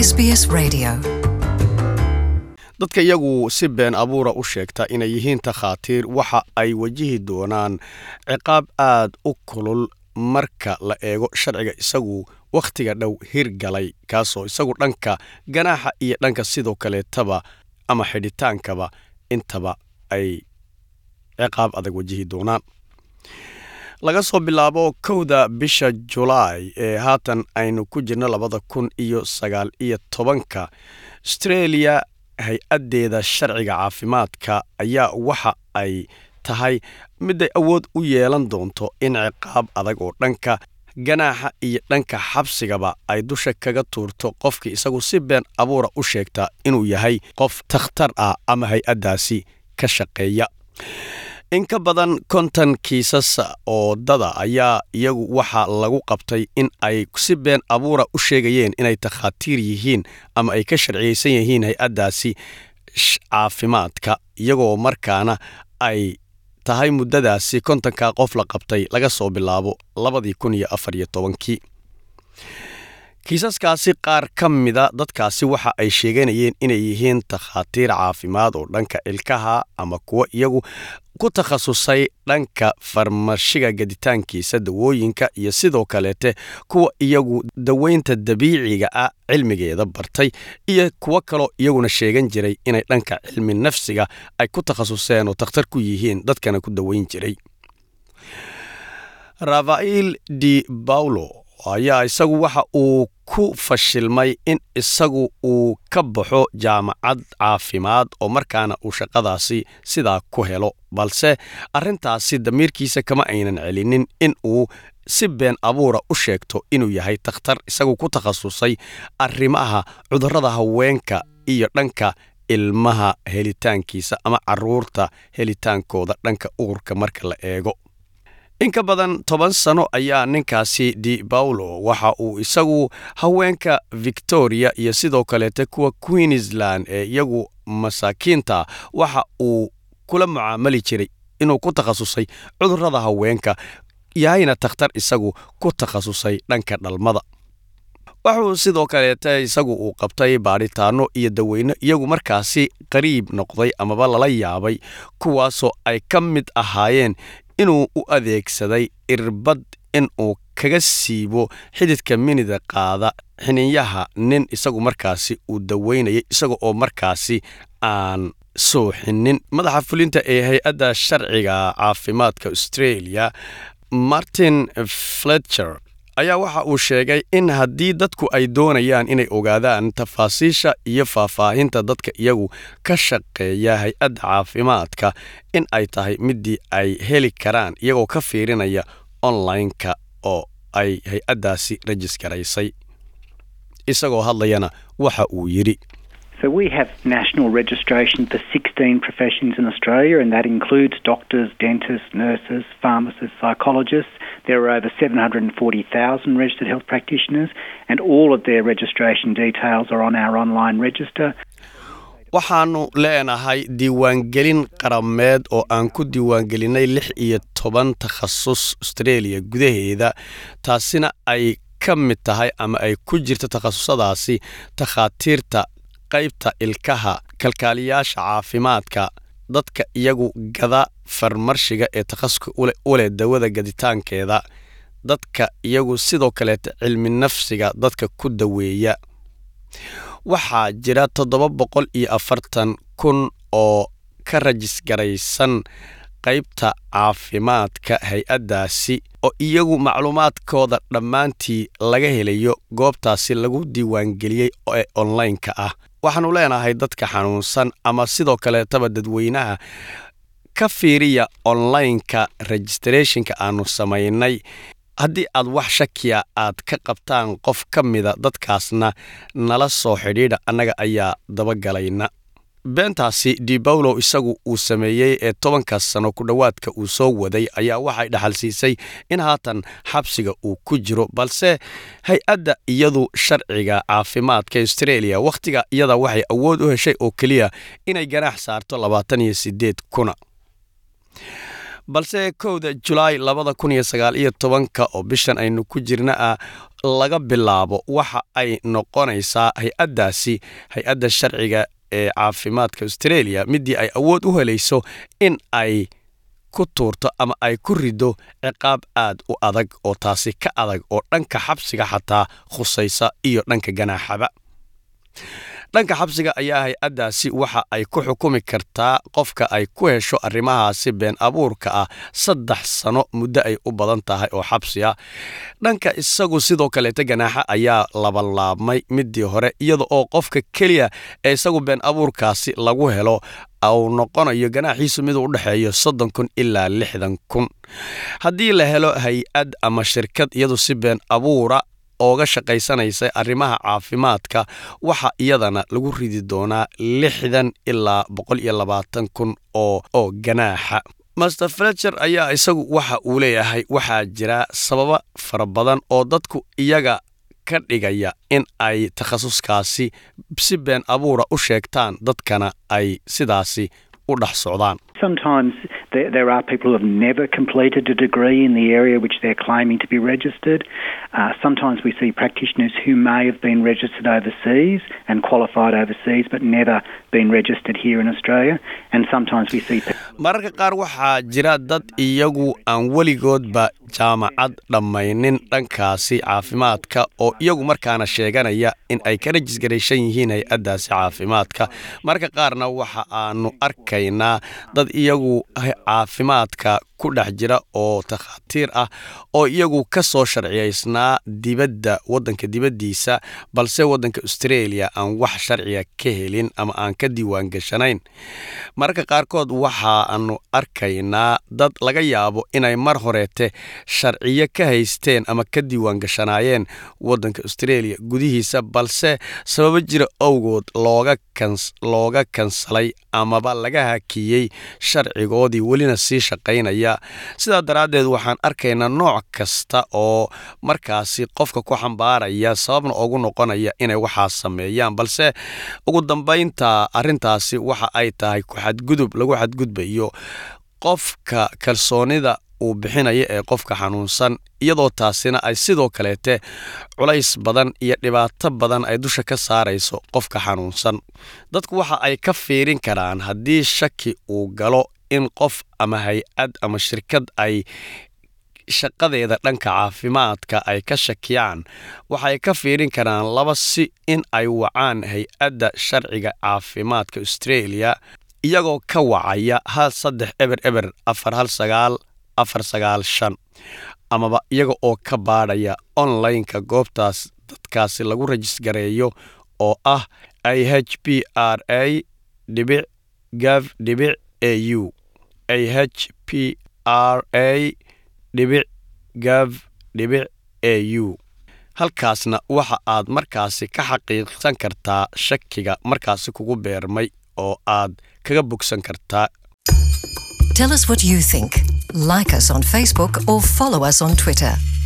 SBS Radio. dadka iyagu si been abuura u sheegta inay yihiin takhaatiir waxa ay wajihi doonaan ciqaab aad u kulul marka la eego sharciga isagu wakhtiga dhow hirgalay kaasoo isagu dhanka ganaaxa iyo dhanka sidoo kaleetaba ama xidhitaankaba intaba ay ciqaab adag wajihi doonaan laga soo bilaabo kowda bisha julaay ee haatan aynu ku jirno labada kun iyo sagaal iyo tobanka astreeliya hay-addeeda sharciga caafimaadka ayaa waxa ay tahay miday awood u yeelan doonto in ciqaab adag oo dhanka ganaaxa iyo dhanka xabsigaba ay dusha kaga tuurto qofkii isagu si been abuura u sheegta inuu yahay qof takhtar ah ama hay-addaasi ka shaqeeya in ka badan konton kiisas oo dada ayaa iyagu waxaa lagu qabtay in ay si been abuura u sheegayeen inay takhaatiir yihiin ama ay ka sharciyeysan yihiin hay-addaasi caafimaadka iyagoo markaana ay tahay muddadaasi kontonka qof la qabtay laga soo bilaabo labadii kun iyo afar iyo tobankii kiisaskaasi qaar ka mida dadkaasi waxa ay sheeganayeen inay yihiin takhaatiir caafimaad oo dhanka ilkaha ama kuwo iyagu ku takhasusay dhanka farmashiga gaditaankiisa dawooyinka iyo sidoo kaleete kuwa iyagu daweynta dabiiciga ah cilmigeeda bartay iyo kuwo kaloo iyaguna sheegan jiray inay dhanka cilmi nafsiga ay ku takhasuseen oo takhtar ku yihiin dadkana ku daweyn jiray rafael di paulo ayaa isagu waxa uu ku fashilmay in isagu uu ka baxo jaamacad caafimaad oo markaana uu shaqadaasi sidaa ku helo balse arrintaasi damiirkiisa kama aynan celinin in uu si been abuura u sheegto inuu yahay takhtar isagu ku takhasusay arrimaha cudurrada haweenka iyo dhanka ilmaha helitaankiisa ama caruurta helitaankooda dhanka uurka marka la eego in ka badan toban sano ayaa ninkaasi di paulo waxa uu isagu haweenka victoria iyo sidoo kaleete kuwa queensland ee iyagu masaakiinta waxa uu kula mucaamali jiray inuu ku takhasusay cudurrada haweenka yahayna takhtar isagu ku takhasusay dhanka dhalmada wuxuu sidoo kaleete isagu uu qabtay baadhitaano iyo daweyno iyagu markaasi qariib noqday amaba lala yaabay kuwaasoo ay ka mid ahaayeen inuu u adeegsaday irbad in uu kaga siibo xididka minida qaada xiniyaha nin isagu markaasi uu daweynayay isaga oo markaasi aan sooxinin madaxa fulinta ee hay-adda sharciga caafimaadka australia martin fletcher ayaa waxa uu sheegay in haddii dadku ay doonayaan inay ogaadaan tafaasiisha iyo faahfaahinta dadka iyagu ka shaqeeya hay-adda caafimaadka in ay tahay midii ay heli karaan iyagoo ka fiirinaya online-ka oo ay hay-addaasi rajisgaraysay isagoo hadlayana waxa uu yidhi So we have national registration for 16 professions in Australia, and that includes doctors, dentists, nurses, pharmacists, psychologists. There are over 740,000 registered health practitioners, and all of their registration details are on our online register. waxaannu leenahay diiwaangelin qarameed oo aan ku diiwaangelinay lix iyo toban takhasus australia gudaheeda taasina ay ka mid tahay ama ay ku jirto takhasusadaasi takhaatiirta qaybta ilkaha kalkaaliyaasha caafimaadka dadka iyagu gada farmarshiga ee takhasuska u leh dawada gaditaankeeda dadka iyagu sidoo kaleeta cilmi nafsiga dadka ku daweeya waxaa jira toddoba boqol iyo afartan kun oo ka rajisgaraysan qaybta caafimaadka hay-addaasi oo iyagu macluumaadkooda dhammaantii laga helayo goobtaasi lagu diiwaangeliyey ee online-ka ah waxaannu leenahay dadka xanuunsan ama sidoo kaleetaba dadweynaha ka fiiriya online-ka registrathonka aannu samaynay haddii aad wax shakiya aad ka qabtaan qof ka mida dadkaasna nala soo xidhiidha annaga ayaa dabagalayna beentaasi di bawlow isagu uu sameeyey ee tobankaas sano ku dhowaadka uu soo waday ayaa waxay dhaxalsiisay in haatan xabsiga uu ku jiro balse hay-adda iyadu sharciga caafimaadka australia wakhtiga iyada waxay awood u heshay oo keliya inay ganaax saarto labaatan iyo sideed kuna balse kowda julaay labada kun iyo sagaal iyo tobanka oo bishan aynu ku jirna ah laga bilaabo waxa ay noqonaysaa hay-addaasi hay-adda sharciga ee caafimaadka australia midii ay awood u helayso in ay ku tuurto ama ay ku rido ciqaab aad u adag oo taasi ka adag oo dhanka xabsiga xataa khusaysa iyo dhanka ganaaxaba dhanka xabsiga ayaa hay-addaasi waxa ay ku xukumi kartaa qofka ay ku hesho arrimahaasi been abuurka ah saddex sano muddo ay u badan tahay oo xabsi ah dhanka isagu sidoo kaleeta ganaaxa ayaa labalaabmay midii hore iyada oo qofka keliya ee isagu been abuurkaasi lagu helo uu noqonayo ganaaxiisu miduu u dhexeeyo soddon kun ilaa lixdan kun haddii la helo hay-ad ama shirkad iyadu si been abuura ooga shaqaysanaysa arrimaha caafimaadka waxa iyadana lagu ridi doonaa lixdan ilaa boqol iyo labaatan kun oo oo ganaaxa master fletcher ayaa isagu waxa uu leeyahay waxaa jira sababo fara badan oo dadku iyaga ka dhigaya in ay takhasuskaasi si been abuura u sheegtaan dadkana ay sidaasi u dhex socdaan Sometimes there, there are people who have never completed a degree in the area which they're claiming to be registered. Uh, sometimes we see practitioners who may have been registered overseas and qualified overseas but never been registered here in Australia. And sometimes we see mararka qaar waxaa jira dad iyagu aan weligoodba jaamacad dhammaynin dhankaasi caafimaadka oo iyagu markaana sheeganaya in ay ka rajisgaraysan yihiin hay-addaasi caafimaadka mararka qaarna waxa aanu arkaynaa dad iyagu caafimaadka ku dhex jira oo takhaatiir ah oo iyagu ka soo sharciyaysnaa dibadda waddanka dibaddiisa balse waddanka australia aan wax sharciga ka helin ama aan ka diiwaan gashanayn mararka qaarkood waxaanu arkaynaa dad laga yaabo inay mar horeete sharciyo ka haysteen ama ka diiwaan gashanaayeen waddanka australia gudihiisa balse sababo jira owgood looga looga kansalay amaba laga hakiyey sharcigoodii welina sii shaqaynaya sidaa daraaddeed waxaan arkaynaa nooc kasta oo markaasi qofka ku xambaaraya sababna ugu noqonaya inay waxaas sameeyaan balse ugu dambaynta arrintaasi waxa ay tahay ku-xadgudub lagu xadgudbayo qofka kalsoonida uu bixinaya ee qofka xanuunsan iyadoo taasina ay sidoo kaleete culays badan iyo dhibaato badan ay dusha ka saarayso qofka xanuunsan dadku waxa ay ka fiirin karaan haddii shaki uu galo in qof ama hay-ad ama shirkad ay shaqadeeda dhanka caafimaadka ay ka shakiyaan waxay ka fiirin karaan laba si in ay wacaan hay-adda sharciga caafimaadka australia iyagoo ka wacaya hal saddex eber eber afar hal sagaal afar sagaal shan amaba iyaga oo ka baadhaya online-ka goobtaas dadkaasi lagu rajisgareeyo oo ah i h b r a dhibic gav dhibic a u a h p r a dhibic gav dhibic a u halkaasna waxa aad markaasi ka xaqiiqsan kartaa shakiga markaasi kugu beermay oo aad kaga bogsan kartaa Tell us what you think. Like us on Facebook or follow us on Twitter.